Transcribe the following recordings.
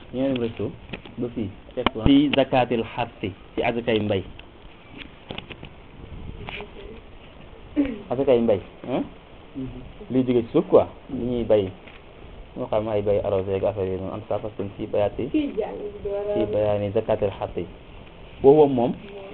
ñoo dem resto ba fii fii zakatil xarsi ci azakay mbay azakay mbay liy jóge ci suuf quoi li ñuy bay moo xam ay bay arrosé ak affaire yooyu noonu en tout cas parce que ci bayaati ci bayaani zakatil xarsi boobu moom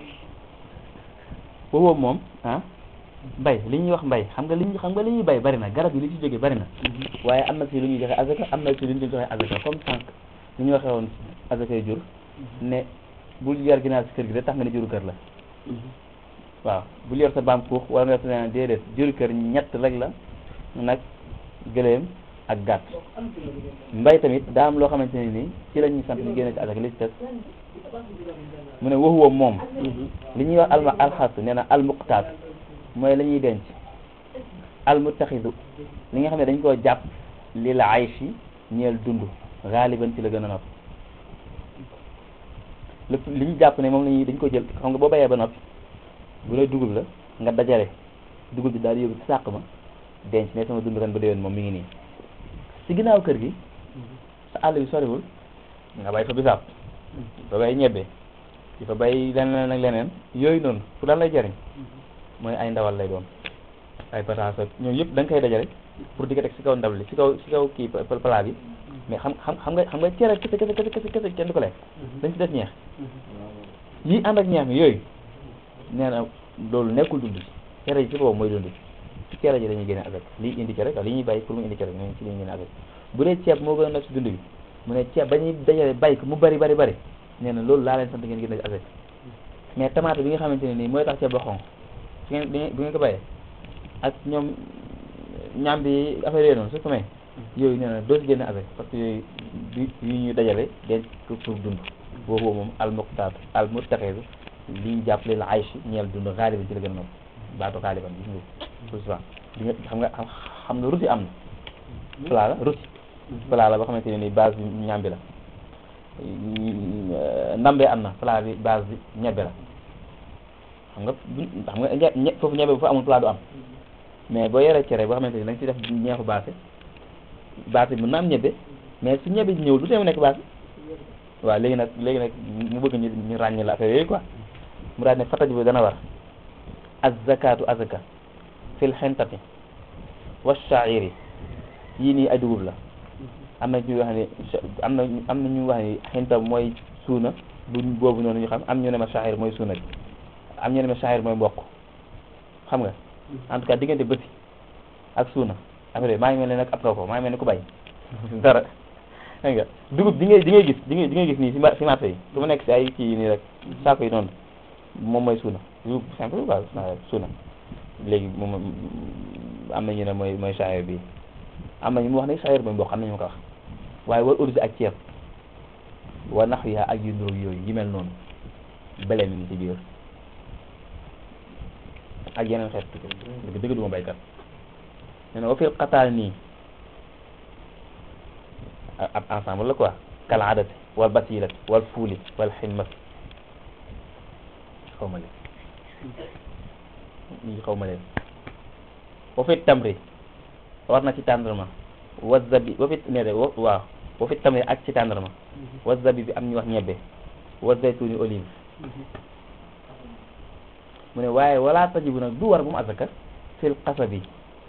boobu moom ah mbay li ñuy wax mbay xam nga li ñu xam nga li ñuy bay bari na garab yi li ci jóge bari na waaye am na si lu ñuy joxe azaka am na si lu ñuy joxe azaka comme sànq li ñu waxee woon azakay jur ne bul yar ginaar si kër gi da tax nga ne juru kër la waaw bul yor sa baam kuux wala nga yor sa leneen déedéet juru kër ñett rek la nag gëléem ak gàtt mbay tamit daa am loo xamante ne nii ci la ñuy sant ñu génne ci azaka li ci des mu ne waxuwa moom li ñuy wax alma alxas nee na almuqtaat mooy la ñuy denc almutaxidu li nga xam ne dañ koo jàpp li la ayshi ñeel dund xaaliban ci la gën a nopp lépp li ñu jàpp ne moom la ñuy dañ ko jël xam nga boo bayee ba noppi bu dee dugub la nga dajale dugub bi daal di yóbbu ci sàq ma denc ne sama dund ren ba déwén moom mi ngi nii ci ginnaaw kër gi sa àll bi soriwul nga bay fa bisaab fa bay ñebbe di fa bay leneen ak leneen yooyu noonu fu daan lay jariñ mooy ay ndawal lay doon ay pataas ak ñooyu yëpp da nga koy dajale pour di ko teg ci kaw ndab li ci kaw ci kaw kii plat bi mais xam xam xam nga xam nga cere kese kese kese kese kese kenn du ko lekk dañ ci def ñeex yi ànd ak ñeex mi yooyu nee na loolu nekkul dund cere ji ci boobu mooy dund ci cere ji dañuy génne avec lii indi cere li ñuy bàyyi pour mu indi cere ñoom ci li ñuy génne avec bu dee ceeb moo gën a nekk ci dund bi mu ne ceeb ba ñuy dajale bàyyi ko mu bari bari bari nee na loolu laa leen sant ngeen génne avec mais tomate bi nga xamante ne nii mooy tax ceeb ba xonq su ngeen bu ngeen ko bàyyee ak ñoom ñaam bi affaire yooyu noonu su ko may yooyu nee na doo si génne avec parce que yooyu yu ñuy dajale denc ko pour dund boobu moom al muqtaat al muttaxidu li ñu jàpp leen aychi ñeel dund xaaliban ci la gën a noonu baatu xaaliban gis nga tout souvent di nga xam nga xam nga ruti am na plat la ruti plat la boo xamante ne ni base bi ñaam bi la ndambee am na plat bi base bi ñebbe la xam nga xam nga ñe foofu ñebe bu fa amul plat du am mais boo yoree cere boo xamante ni da nga ci def ñeexu baase baase bi mën na am ñebe mais su ñebe ji ñëwul du tee mu nekk baase waaw léegi nag léegi nag mu bëgg ñu ñu ràññee la affaire yooyu quoi mu daal ne fataj bi dana war az zakatu azaka fil xentati wa sha'iri yii nii ay dugub la am na ñu wax ni am na am na ñu wax ni xenta mooy suuna bu boobu noonu ñu xam am ñu ne ma sha'ir mooy suuna bi am ñu ne ma sha'ir mooy mboq xam nga en tout cas diggante bëti ak suuna après maa ngi mel ne nag ab kaw ko maa ngi mel ne ku bay dara dégg nga dugub di ngay di ngay gis di ngay di ngay gis nii si si marché yi su ma nekk si ay kii nii rek saako yi noonu moom mooy suuna dugub simple quoi suuna léegi moom am na ñu ne mooy mooy sha'ir bi am na ñu mu wax ne sha'ir mooy mboq am na ñu ma ko wax waaye war ursi ak ceeb wa nax yaa ak yu ndóol yooyu yi mel noonu bele mi ngi ci biir ak yeneen xeet dëgg dëgg duma baykat nee na wa fil xataal nii ab ensemble la quoi kal adati wal basilat wal fuuli wal ximmat xaw ma leen ñi xaw ma leen wa fit tamri war na ci tàndarma wa zabi wa fit ne de waaw wa fit tamri ak ci tàndarma wa zabi bi am ñu wax ñebbe wa zaytuni olive mu ne waaye wala tajibu nag du war bu mu azaka fil qasabi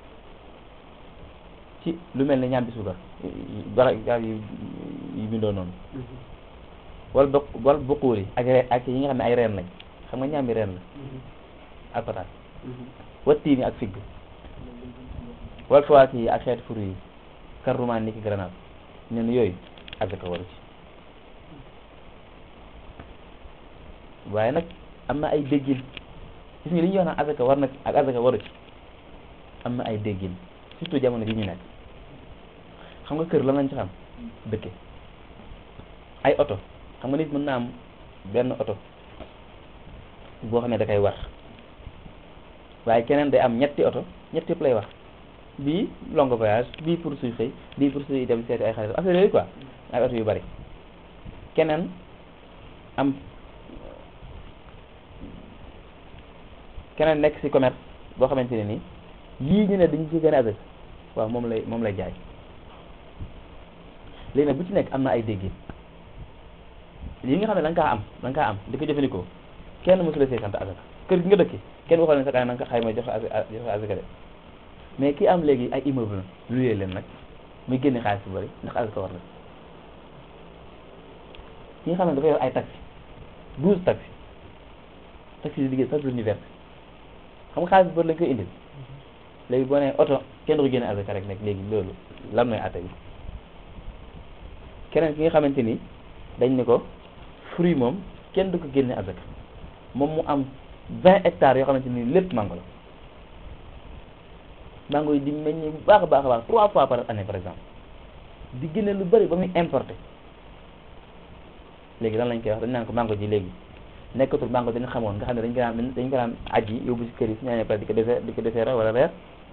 ci lu mel ne ñaam bi suukar bara garab yu yu bindoo noonu wal bok wal buquur yi ak reen ak yi nga xam ne ay reen lañ xam nga ñaam bi reen la ak pataat wattiini ak figg wal fawaaki yi ak xeeti furu yi karrumaan ni ki grenade ne na yooyu azaka waru ci waaye nag am na ay déggin gis nga li ñuy wax naan azaka war na ak azaka waru ci am na ay déggin surtout jamono bi ñu nekk xam nga kër lan lañ ci xam dëkke ay oto xam nga nit mën na am benn oto boo xam ne da koy war waaye keneen day am ñetti oto ñetti yëpp lay wax bii long voyage bii pour suy xëy bii pour suy dem seeti ay xarit affaire yooyu quoi ay oto yu bari keneen am keneen nekk ci commerce boo xamante ne nii yii ñu ne dañu ci gën a azak waaw moom lay moom lay jaay léegi nag bu ci nekk am na ay déggin yi nga xam ne da nga kaa am da nga kaa am di ko jëfandikoo kenn mosu la see sant asaka kër gi nga dëkki kenn waxal ne sa kaa na nga ko xayma joxe joxe asaka de mais ki am léegi ay immeuble luyee leen nag muy génne xaalis bu bëri ndax asaka war na ki nga xam ne dafa yor ay taxi douze taxi taxi di liggéey chaque jour ñu vert xam nga xaalis bu bëri lañ koy indil léegi boo nee oto kenn du ko génne asaka rek nag léegi loolu lan mooy atte bi keneen ki nga xamante ni dañ ne ko fruit moom kenn du ko génne asaka moom mu am vingt hectares yoo xamante ni lépp mango la mango yi di meññ bu baax a baax a baax trois fois par année par exemple di génne lu bëri ba muy importé léegi lan lañ koy wax dañ naan ko mango ji léegi nekkatul mango dañu xamoon nga xam ne dañ ko daan dañ ko daan aji yóbbu si kër yi su ñu pare di ko defee di ko defee wala reer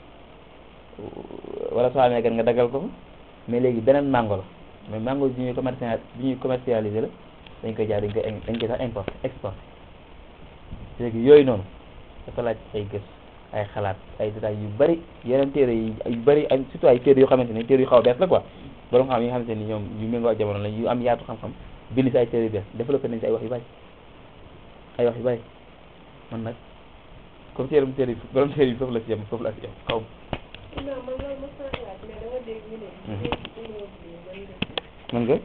wala soo amee gan nga daggal ko mais léegi beneen mango la mais mango bi ñuy commercial bi ñuy commercialisé la dañ koy jaay dañ koy dañ koy sax importé exporté léegi yooyu noonu dafa laaj ay gës ay xalaat ay détails yu bari yeneen téere yi yu bari ay surtout ay téere yoo xamante ni téere yu xaw a bees la quoi borom xam yi nga xamante ni ñoom yu méngoo ak jamono la yu am yaatu xam-xam bind si ay téere yu bees développé nañ si ay wax yu bari ay wax yu bari man nag comme téere téere yi borom téere yi foofu la si yem foofu la si yem xaw non man loolu mos naa xalaat mais dama dégg ñu ne. mën nga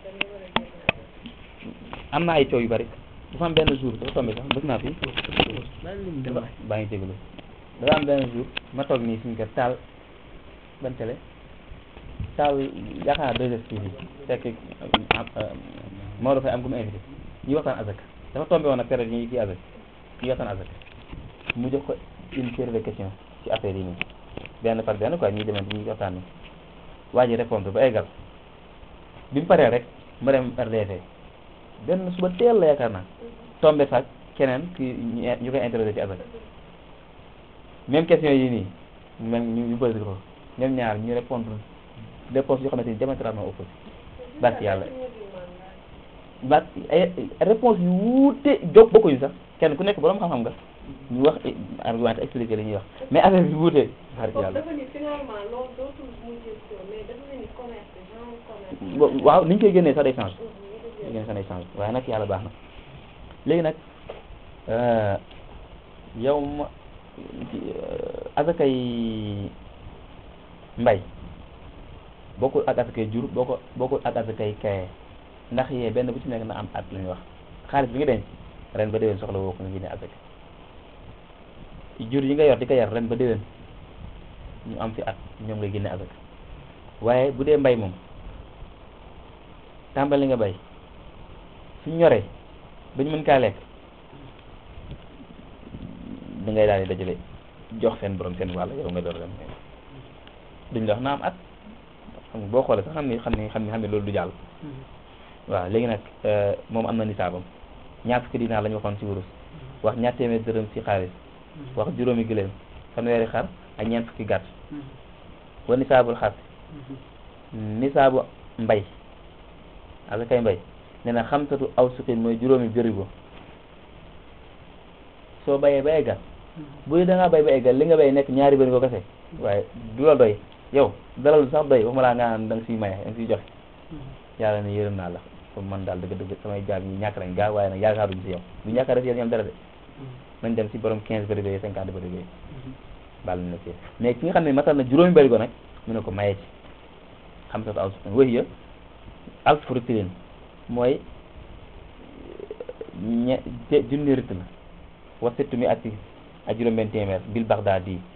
am na ay coow yu bari dafa am benn jour dafa tombé sax bës naa fi baa ngi jégalu dafa am benn jour ma toog nii suñu kër taal ban télé taal yaakaar naa 2STV fekk Maodo Faye am ku mu invité ñuy waxtaan azak dafa tombé woon ak période yi ñuy kii azak ñuy waxtaan azak mu jox ko une série de questions ci affaire yi nii benn par benn quoi ñuy demee ñuy waxtaan nii waa ji répondre ba eggal bi mu paree rek ma dem RDV benn suba teel la yaakaar naa tombé sax keneen ki ñu koy interroger ci azak même question yi nii même ñu ñu posé ko ñoom ñaar ñu répondre réponse yoo xamante ni diamétralement opposé barki yàlla ba ay réponse yu wuute jóg bokkuñu sax kenn ku nekk borom xam-xam nga ñu wax argument expliqué li ñuy wax mais affaire bi wuute barki yàlla dafa ni finalement loolu dootul mujjee si yow mais dafa ni commerce genre commerce. waaw ni ñu koy génnee sax day change ni ñu génnee sax day change waaye nag yàlla baax na léegi nag yow ma asakay mbay bokkul ak asakay jur bokko bokkul ak asakay kaye ndax yee benn bu ci nekk na am at lu ñuy wax xaalis bi nga denc ren ba déwén soxla woo ko nga génne asaka jur yi nga yor di ko yar ren ba déwén ñu am fi at ñoom nga génne asaka waaye bu dee mbay moom tàmbali nga bay suñ ñoree ba ñu mën kaa lekk da ngay daal di dajale jox seen borom seen wàll yow nga door dem duñ la wax na am at xam nga boo xoolee sax xam ni xam ni xam ni xam ni loolu du jàll waaw léegi nag moom am na nisaabam ñaar fukki dinaar la ñu waxoon ci wurus wax ñaar téeméer dërëm ci xaalis wax juróomi gëléem fanweeri xar ak ñeent fukki gàtt wa nisaabul xar nisaabu mbay asakay mbay nee na xamsatu aw suqin mooy juróomi bërigo soo bayee ba eggal bu dee da ngaa bay ba eggal li nga bay nekk ñaari bërigo kese waaye du la doy yow dalal sax doy waxuma laa nga naan da nga siy maye da nga siy joxe yàlla ne yërëm naa la comme man daal dëgg dëgg samay jaam ñi ñàkk nañ gaa waaye nag yaakaaruñu si yow du ñàkkaar si yow ñoom dara de nañ dem si borom quinze bërigo yi cinquante bërigo yi baal na ci mais ki nga xam ne matal na juróomi bërigo nag mu ne ko maye ci xam sa aw suqin wëy ya alf ritlin mooy ñe junni rit la wa settu mi atti ak juróom benn téeméer bil Baghdad yi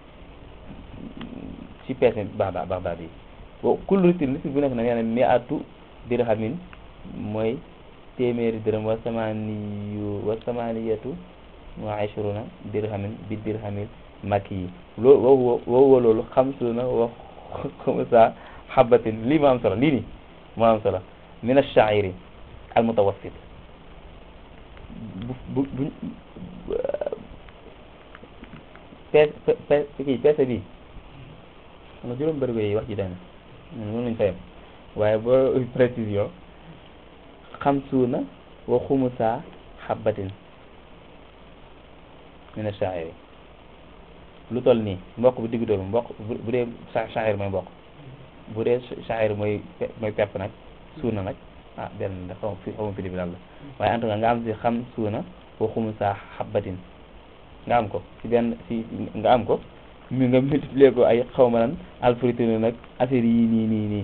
ci peese Baghdad Baghdad yi wa kullu ritin rit bu nekk na nee na mi atu dirhamin mooy téeméeri dërëm wa samaniyu wa samaniyatu wa ashruna dirhamin bi dirhamil makki yi loolu woowu woowu loolu xamsuna wa xumsa xabatin lii ma am solo lii nii moo am solo min ash-sha'iri al mutawassit bu bu bu peese peese kii peese bi xam nga juróom bërigo yi wax ji dana mën nañu fa yem waaye boo précision xamsuuna wa xumusa xabatin min ash-sha'iri lu toll nii mboq bu diggu doomu mboq bu dee sha'ir mooy mboq bu dee sha'ir mooy mooy pepp nag suuna nag ah benn da xaw fi xaw ma prix bi lan la waaye en tout cas nga am si xam suuna wa xumusa xabbatin nga am ko si benn si nga am ko mi nga multiplier ko ay xaw ma lan alfritine nag affaire yi nii nii nii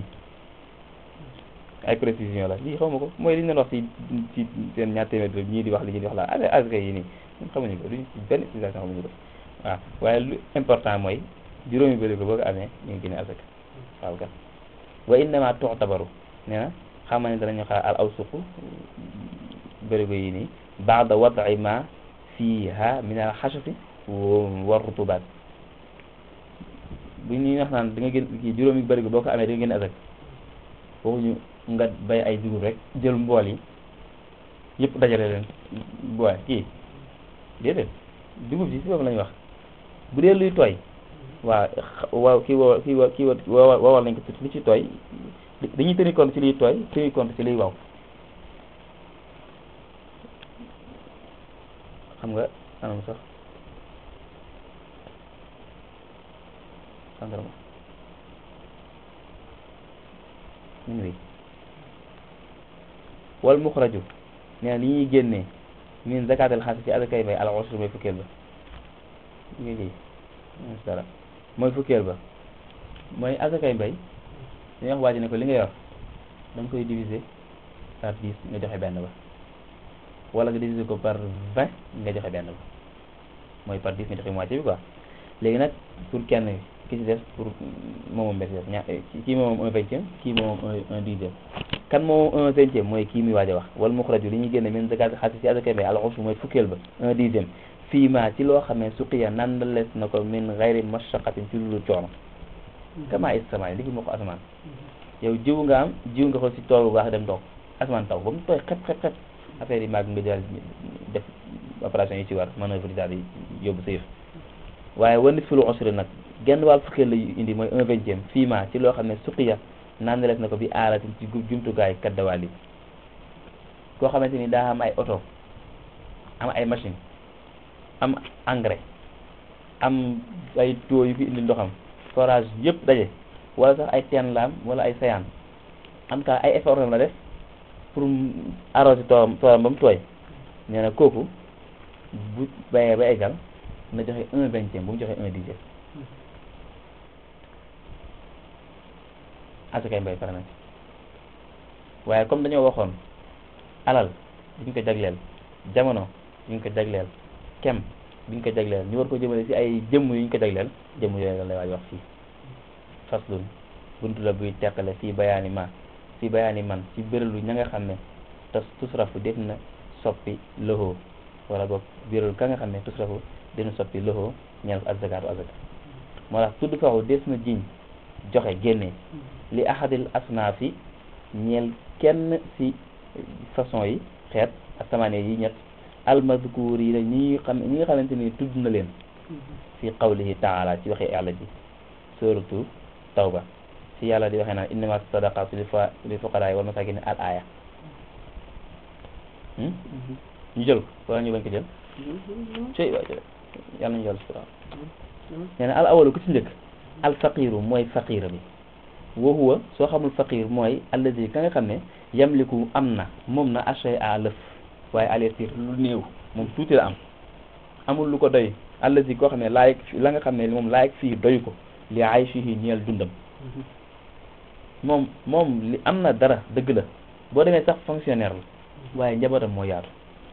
ay précision la lii xaw ma ko mooy li ñu doon wax ci ci seen ñaar téeméer bi ñii di wax li ñii di wax la affaire asaka yi nii ñun xamuñu ko duñ ci benn utilisation xamuñu ko waaw waaye lu important mooy juróomi bëri ko boo ko amee ñu ngi génne asaka waaw kat wa innama tu'tabaru nee na xam ne danañu xaar al awsuqu bërigo yi nii baada wad'i ma fiha min al xashafi wa rutubaat bu ñuy wax naan da nga gën kii juróomi bërigo boo ko amee da nga génne asaka waxuñu nga bay ay dugub rek jël mbool yi yëpp dajale leen boole kii déedéet dugub ji si boobu lañu wax bu dee luy tooy waaw waaw kii woo kii woo kii woo wowal nañ ko ci li ci tooy dañuy tenir compte ci liy tooy tenir compte ci liy waw xam nga anam sax sandarma ñu ngi wal muxraju nee na li ñuy génnee min zakatal xaas ci azakay bay al ushr mooy fukkeel ba ñu ngi lii dara mooy fukkeel ba mooy azakay mbay dañuy wax waa ji ne ko li nga yor da nga koy diviser par dix nga joxe benn ba wala nga diviser ko par vingt nga joxe benn ba mooy par dix nga joxe moitié bi quoi léegi nag pour kenn ki ci des pour moomam mbes ña kii moomam un vingtième kii moomam un dixième kan moomam un vingtième mooy kii muy waaj a wax wal muxraju li ñuy génne min zakat xaalis ci azakay mbay al ushr mooy fukkeel ba un dixième fii ma ci loo xam ne suqiya nandalees na ko min gayri mashaqatin ci lulu coono kama isamaay li ki moo ko asamaan yow jiw nga am jiw nga ko si tool bu baax dem toog asamaan taw ba mu tooy xep xep xep affaire yi màgg nga daal def opération yi ci war manœuvre yi daal di yóbbu sa yëf waaye wanit fi lu usri nag genn wàll fukkeel la indi mooy un vingtième fii ma ci loo xam ne suqiya nandalees na ko bi aalatin ci jumtukaay kaddawaal yi koo xamante ni daa am ay oto am ay machine am engrais am ay tuyaux yu fi indi ndoxam forage yëpp daje wala sax ay teen laam wala ay sayaan en tout cas ay effort la def pour arroser toolam toolam ba mu tooy nee na kooku bu bayee ba eggal na joxe un vingtième bu mu joxe un dixième asakay mbay pare na ci waaye comme dañoo waxoon alal duñ ko jagleel jamono duñ ko jagleel kem biñ ko jagleel ñu war ko jëmale ci ay jëmm yuñ ko jagleel jëmm yooyu la lay waaj wax fii faslun buntu la buy teqale fii bayaani ma fii bayaani man ci bérélu ña nga xam ne tas tusrafu def na soppi loxo wala boog bérélu ka nga xam ne tusrafu def na soppi loxo ñeel ko azakaatu azaka moo tax tudd faxu des na jiñ joxe génne li ahadil asnaafi ñeel kenn ci façon yi xeet asamaane yi ñett almadkuur yi la ñi xam ñi nga xamante ni tudd na leen fi qawlihi taala ci waxee yàlla ji suratu tawba ci yàlla di waxee naan innama sadaqatu lil fuqaraa wal masakin al aya ñu jël ko wala ñu bañ ko jël cey waay jël yàlla nañu jël sura nee na al awalu ku ci njëkk al faqiru mooy faqira bi wa huwa soo xamul faqir mooy alladi ka nga xam ne yamliku am na moom na achay à lëf waaye alertir lu néew moom tuuti la am amul lu ko doy alladi koo xam ne laayeg la nga xam ne moom laayeg fii doy ko li ay fii ñeel dundam moom moom li am na dara dëgg la boo demee sax fonctionnaire la waaye njabootam moo yaatu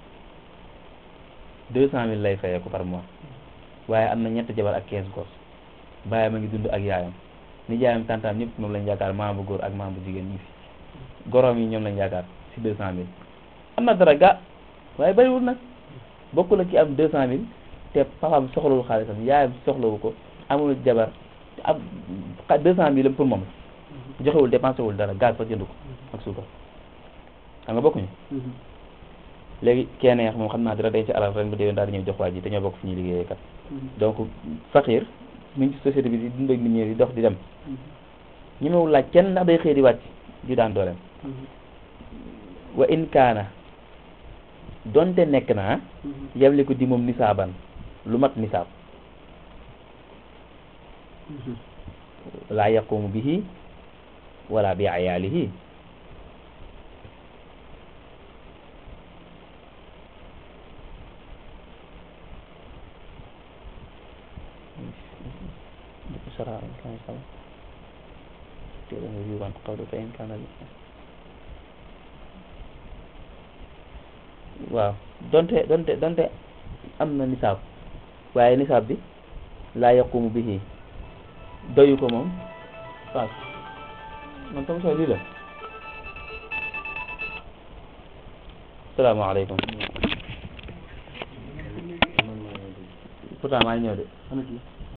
deux cent mille lay fayee ko par mois waaye am na ñetti jabar ak quinze gos bàyyam a ngi dund ak yaayam ni jaayam tantaam ñëpp moom lañ yaakaar maam bu góor ak maam bu jigéen ñi fi goroom yi ñoom lañ yaakaar si deux cent mille am na dara ga waaye bariwul nag bokkul ak ki am deux cent mille te papaam soxlawul xaalisam yaayam soxlawu ko amul jabar am deux cent mille pour moom la joxewul dépensé wul dara gaz fa jënd ko ak suukar xam nga bokkuñu léegi kenn neex moom xam naa dara denc alal ren ba déwén daal di ñëw jox waa ji dañoo bokk fu ñuy liggéeyee kat donc faqir mu ngi ci société bi di dund ak nit ñi di dox di dem ñu mewul laaj kenn ndax day xëy di wàcc di daan dooleem wa in kaana donte nekk na yemli ko di moom nisaaban lu mat nisaab laa yaqumu bihi wala bi ayaalihi shara kan sama téere nga yuban qawlu fa in kana li waaw donte donte donte am na nisaab waaye nisaab bi laa yaqumu bihi doyu ko moom waaw man sama soo lii la salaamaaleykum pourtant maa ngi ñëw de